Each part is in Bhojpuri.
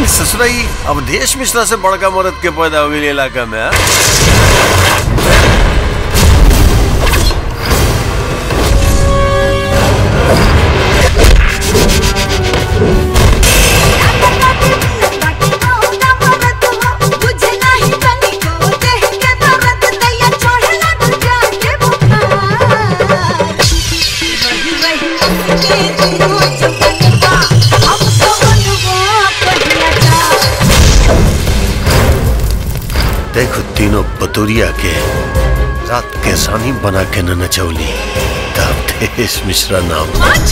ससुराई अवधेश मिश्रा से बड़का मरद के पैदा हो गई इलाका में हाँ? देखो तीनों बतूरिया के रात के सानी बना के न नचौली अवधेश मिश्रा नाम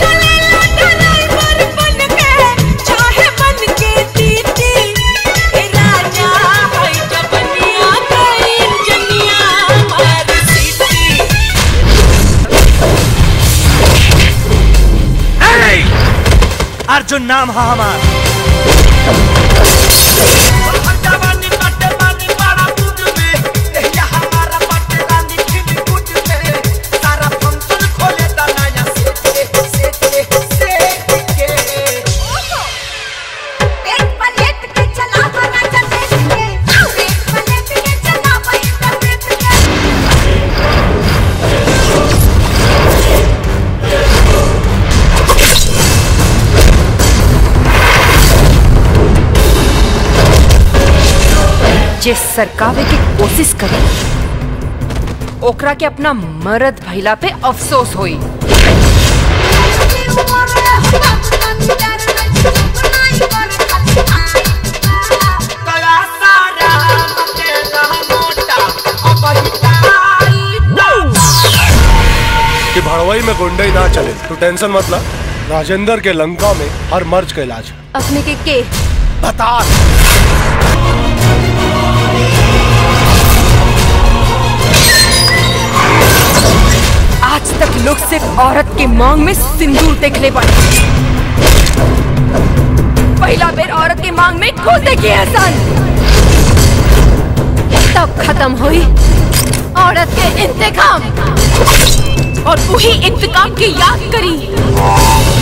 अर्जुन नाम है हमार जे सरकावे की कोशिश करे ओकरा के अपना मर्द भइला पे अफसोस होई कि भड़वई में गुंडई ना चले तू टेंशन मत ला राजेंद्र के लंका में हर मर्ज का इलाज अपने के के बता आज तक लोग सिर्फ औरत के मांग में सिंदूर देख ले पड़े पहला बेर औरत के मांग में खोते की एहसान तब खत्म हुई औरत के इंतकाम और वही इंतकाम की याद करी